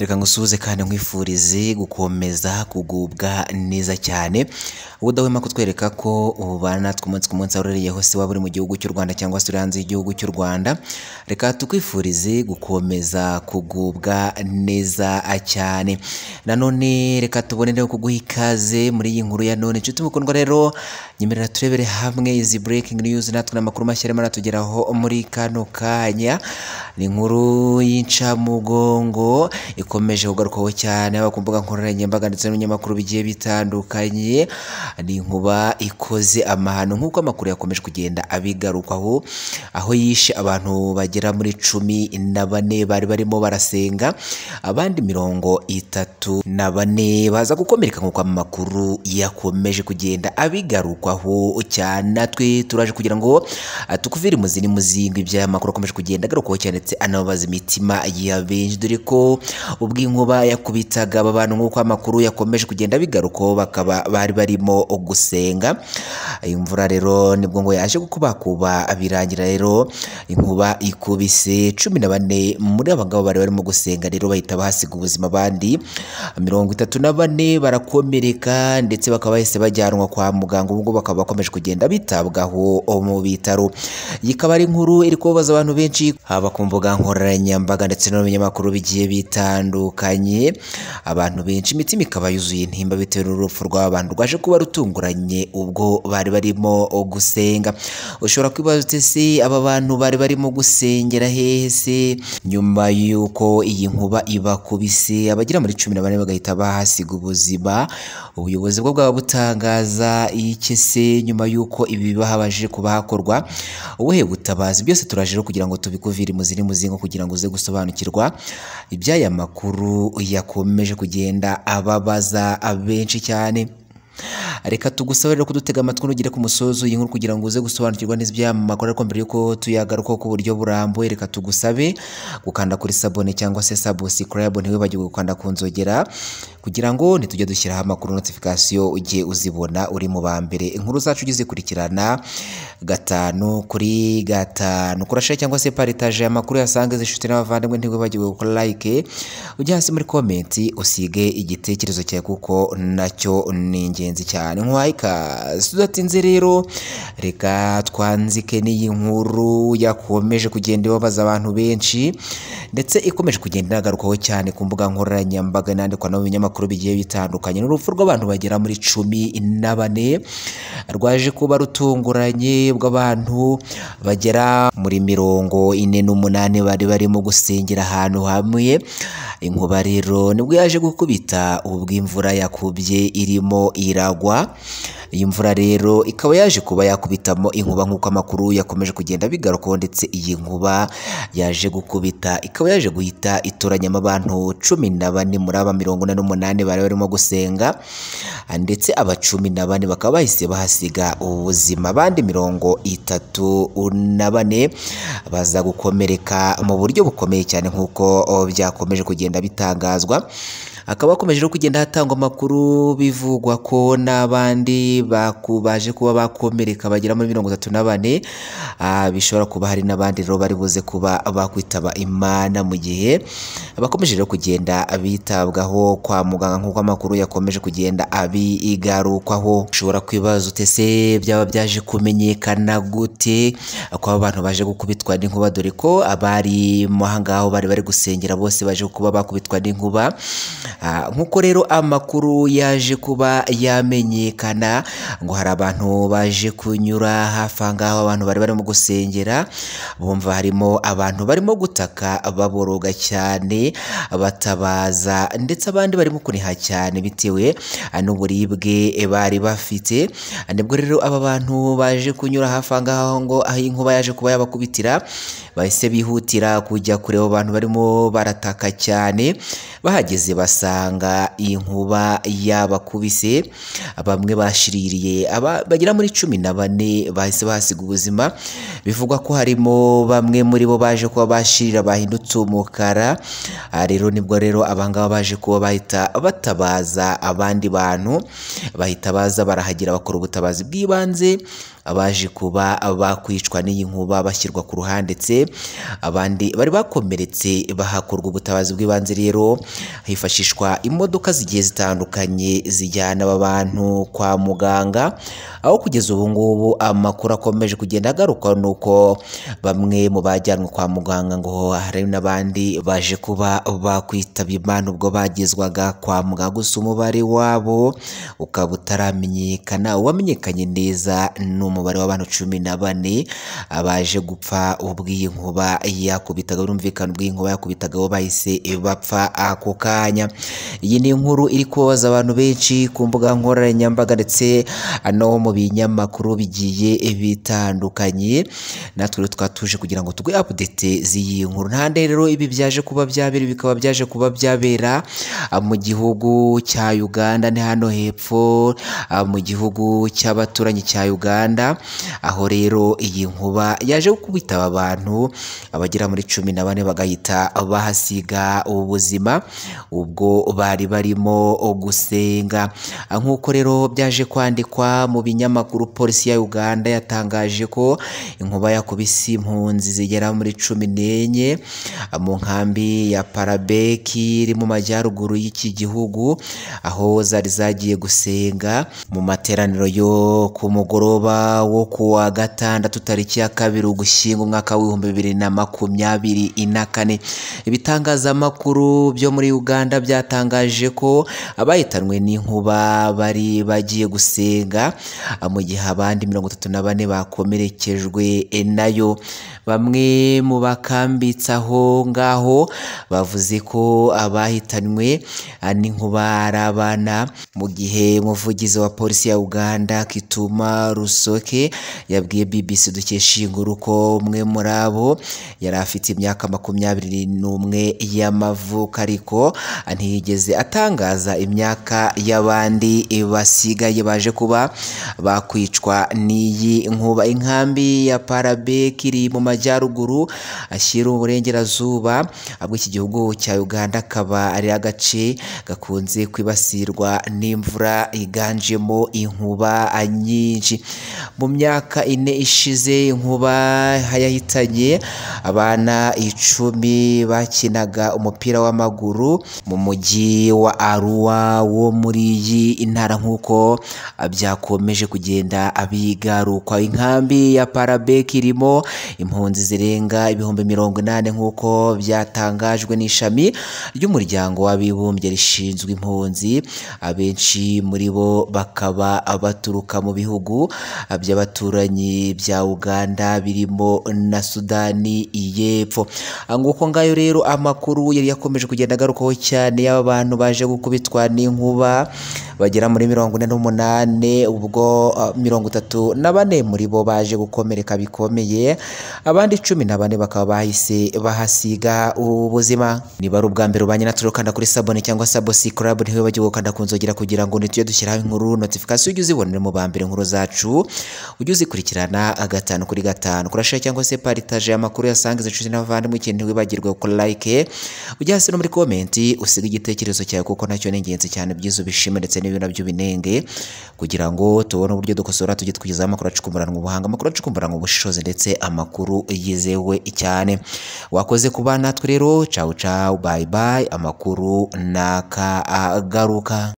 reka ngusuhuze kandi nkwifurize gukomeza kugubwa neza cyane udahwema kutwereka ko ubana natwe umunsi ku munsi aho urereyeho se waba uri mu gihugu cy'u Rwanda cyangwa se uri hanze y'igihugu cy'u Rwanda reka tukwifurize gukomeza kugubwa neza cyane nanone reka tubonereho kuguha ikaze muri iyi nkuru ya none inshuti mukundwa rero nyemerera turebere hamwe izi breaking news natwe n'amakuru mashya arimo aratugeraho muri kano kanya ni inkuru y'incamugongo ikomeje kugarukwaho cyane haba ku mbuga nkoranyambaga ndetse n'ibinyamakuru bigiye bitandukanye ni inkuba ikoze amahano nk'uko amakuru yakomeje kugenda abigarukaho aho yishe abantu bagera muri cumi na bane bari barimo barasenga abandi mirongo itatu na bane baza gukomereka nk'uko amakuru yakomeje kugenda abigarukwaho cyane natwe turaje kugira ngo ah, tukuvire mu zindi muzingo iby'amakuru akomeje kugenda agarukaho cyane ndetse anababaza imitima ya benshi dore ko ubwo inkuba yakubitaga aba bantu nk'uko amakuru yakomeje kugenda bigarukaho bakaba bari barimo gusenga imvura rero nibwo ngo yaje kukubakuba birangira rero inkuba ikubise cumi na bane muri aba ngabo bari barimo gusenga rero bahita bahasiga ubuzima abandi mirongo itatu na bane barakomereka ndetse bakaba bahise bajyanwa kwa muganga ubwo bakaba bakomeje kugenda bitabwaho mu bitaro iyi ikaba ari inkuru iri kubabaza abantu benshi haba ku mbuga nkoranyambaga ndetse no mu binyamakuru bigiye bitandukanye abantu benshi imitima ikaba yuzuye intimba bitewe n'urupfu rw'aba bantu rwaje kuba rutunguranye ubwo bari barimo gusenga ushobora kwibaza uti se aba bantu bari barimo gusengera hehe se nyuma y'uko iyi nkuba ibakubise abagera muri cumi na bane bagahita bahasiga ubuzima ubuyobozi bwo bwaba butangaza iki se nyuma y'uko ibi bahabashije kuba hakorwa ubuhe butabazi byose turaje rero kugira ngo tubikuvire mu ziri mu zingo kugira ngo uze gusobanukirwa iby'aya makuru yakomeje kugenda ababaza benshi cyane reka tugusabe rero kudutega amatwi nugere ku musozo iyi nkuru kugira ngo uze gusobanukirwa neza iby'aya makuru ariko mbere yuko tuyagarukaho ku buryo burambuye reka tugusabe gukanda kuri sabone cyangwa se sabusikarayibu ntiwibagirwe gukanda ku nzogera kugira ngo nitujye dushyiraho amakuru notifikasiyo ujye uzibona uri mu ba mbere inkuru zacu ujye uzikurikirana gatanu kuri gatanu kurasha cyangwa se paritaje amakuru yasange zishuti n'abavandimwe ntiwibagirwe gukora like ujye hasi muri komenti usige igitekerezo cyawe kuko nacyo ni ingenzi cyane nkwayika tudatinze rero reka twanzike n'iyi nkuru yakomeje kugenda ibabaza abantu benshi ndetse ikomeje kugenda inagarukaho cyane ku mbuga nkoranyambaga inandikwa no mu binyamakuru bigiye bitandukanye n'urupfu rw'abantu bagera muri cumi na bane rwaje kuba rutunguranye bw'abantu bagera muri mirongo ine n'umunani bari barimo gusengera ahantu hamwe inkuba rero nibwo yaje gukubita ubwo imvura yakubye irimo iragwa iyi mvura rero ikaba yaje kuba yakubitamo inkuba nk'uko amakuru yakomeje kugenda bigarukaho ndetse iyi nkuba yaje gukubita ikaba yaje guhita itoranyamo abantu cumi na bane muri aba mirongo ine n'umunani bari barimo gusenga ndetse aba cumi na bane bakaba bahise bahasiga ubuzima abandi mirongo itatu na bane baza gukomereka mu buryo bukomeye cyane nk'uko oh, byakomeje kugenda bitangazwa hakaba hakomeje no kugenda hatangwa amakuru bivugwa ko n'abandi baku- baje kuba bakomereka bagera muri mirongo itatu na bane Ah, bishobora kuba hari n'abandi rero bari buze kuba bakwitaba imana mu gihe bakomeje rero kugenda bitabwaho kwa muganga nk'uko amakuru yakomeje kugenda abigarukwaho ushobora kwibaza ute se byaba byaje kumenyekana gute ko aba bantu baje gukubitwa n'inkuba dore ko abari mo aha ngaho bari bari gusengera bose baje kuba bakubitwa n'inkuba Ah, nk'uko rero amakuru yaje kuba yamenyekana ngo hari abantu baje kunyura hafi aha ngaho abantu bari barimo gusengera bumva harimo abantu barimo gutaka baboroga cyane batabaza ndetse abandi barimo kuniha cyane bitewe ah, n'uburibwe bari bafite Ah, nibwo rero aba bantu baje kunyura hafi aha ngaho ngo aho inkuba yaje kuba yabakubitira bahise bihutira kujya kureba abo bantu barimo barataka cyane bahageze basanga inkuba yabakubise bamwe bashiririye aba- bagera muri cumi na bane bahise bahasiga ubuzima bivugwa ko harimo bamwe muri bo baje kuba bashirira bahindutse umukara Ah, rero nibwo rero abangaba baje kuba bahita batabaza abandi bantu bahita baza barahagera bakora ubutabazi bw'ibanze abaje kuba bakwicwa n'iyi nkuba bashyirwa ku ruhande ndetse abandi bari bakomeretse bahakorwa ubutabazi bw'ibanze rero hifashishwa imodoka zigiye zitandukanye zijyana aba bantu kwa muganga aho kugeza ubu ngubu amakuru akomeje kugenda agaruka ni uko bamwe mu bajyanwe kwa muganga ngo hari n'abandi baje kuba bakwitaba imana ubwo bagezwaga kwa muganga gusa umubare wabo ukaba utaramenyekana uwamenyekanye neza ni umubare w'abantu cumi na bane abaje gupfa ubwo iyi nkuba yakubitaga birumvikana ubwo iyi nkuba yakubitaga bo bahise bapfa ako kanya iyi ni inkuru iri kubabaza abantu benshi ku mbuga nkoranyambaga ndetse no mu binyamakuru bigiye bitandukanye natwe rero tukaba tuje kugira ngo tugwe update z'iyi nkuru ntande rero ibi byaje kuba byabera ibi bikaba byaje kuba byabera ah, mu gihugu cya Uganda ni hano hepfo ah, mu gihugu cy'abaturanyi cya Uganda aho rero iyi nkuba yaje gukubita aba bantu abagera muri cumi na bane bagahita bahasiga ubuzima ubwo bari barimo gusenga Ah, nk'uko rero byaje kwandikwa mu binyamakuru polisi ya Uganda yatangaje ko inkuba yakubise impunzi zigera muri cumi n'enye ah, mu nkambi ya Parabeki iri mu majyaruguru y'iki gihugu aho zari zagiye gusenga mu materaniro yo ku mugoroba wo ku wa gatandatu tariki ya kabiri ugushyingo umwaka w'ibihumbi bibiri na makumyabiri na kane ibitangazamakuru byo muri uganda byatangaje ko abahitanwe n'inkuba bari bagiye gusenga ah, mu gihe abandi mirongo itatu na bane bakomerekejwe eh, nayo bamwe mu bakambitse aho ngaho bavuze ko abahitanywe ah, n'inkuba ari abana mu gihe umuvugizi wa polisi ya uganda kituma rusoke yabwiye bbc dukesha iyi nkuru ko umwe muri abo yari afite imyaka makumyabiri n'umwe y'amavuko ariko ntiyigeze atangaza imyaka y'abandi basigaye baje kuba bakwicwa n'iyi nkuba inkambi ya parabek iri mu majyaruguru ashyira uburengerazuba bw'iki gihugu cya uganda akaba ari agace gakunze kwibasirwa n'imvura yiganjemo inkuba nyinshi mu myaka ine ishize inkuba yahitanye abana icumi bakinaga umupira w'amaguru mu mujyi wa aruwa wo muri iyi ntara nk'uko byakomeje kugenda bigarukwa inkambi ya parabeki irimo impunzi zirenga ibihumbi mirongo inani nk'uko byatangajwe n'ishami ry'umuryango w'abibumbye rishinzwe impunzi abenshi muri bo bakaba baturuka mu bihugu by'abaturanyi bya uganda birimo na sudani y'epfo Ah, nguko ngayo rero amakuru yari yakomeje kugenda agarukaho cyane y'aba bantu baje gukubitwa n'inkuba bagera muri mirongo ine n'umunani ubwo ah, mirongo itatu na bane muri bo baje gukomereka bikomeye abandi cumi na bane bakaba bahise bahasiga ubuzima niba ari ubwa mbere ubanye natwe ukanda kuri sabone cyangwa sabosi club ntiwe bagiye gukanda ku nzogera kugira ngo ntitujye dushyiraho inkuru notification ujye uzibonera mu ba mbere inkuru zacu ujye uzikurikirana gatanu kuri gatanu kurashira cyangwa se paritaje amakuru yasangiza inshuti n'abavandimwe ikintu ntiwibagirwe gukora like ujya hasi no muri komenti usiga igitekerezo cyawe kuko nacyo ni ingenzi cyane byiza ubishima ndetse n'ibyo nabyo binenge kugira ngo tubone uburyo dukosora tujye tukugezaho amakuru acukumburanwa ubuhanga amakuru acukumburanwa ubushishozi ndetse amakuru yizewe cyane wakoze ku bana natwe rero cawu cawu bayi bayi amakuru n'akagaruka